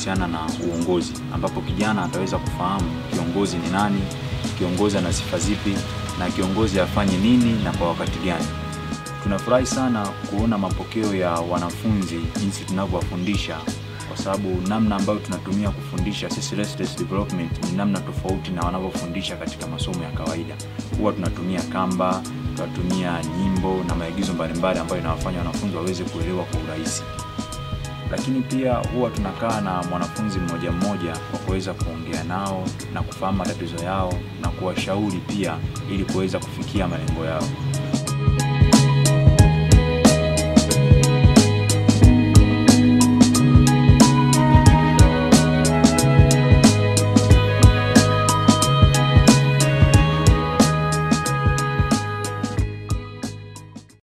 kuhusiana na uongozi, ambapo kijana ataweza kufahamu kiongozi ni nani, kiongozi ana sifa zipi, na kiongozi afanye nini na kwa wakati gani. Tunafurahi sana kuona mapokeo ya wanafunzi jinsi tunavyowafundisha, kwa sababu namna ambayo tunatumia kufundisha sisi Restless Development ni namna tofauti na wanavyofundisha katika masomo ya kawaida. Huwa tunatumia kamba, tunatumia nyimbo na maigizo mbalimbali ambayo inawafanya wanafunzi waweze kuelewa kwa urahisi lakini pia huwa tunakaa na mwanafunzi mmoja mmoja kwa kuweza kuongea nao na kufahamu matatizo yao na kuwashauri pia ili kuweza kufikia malengo yao.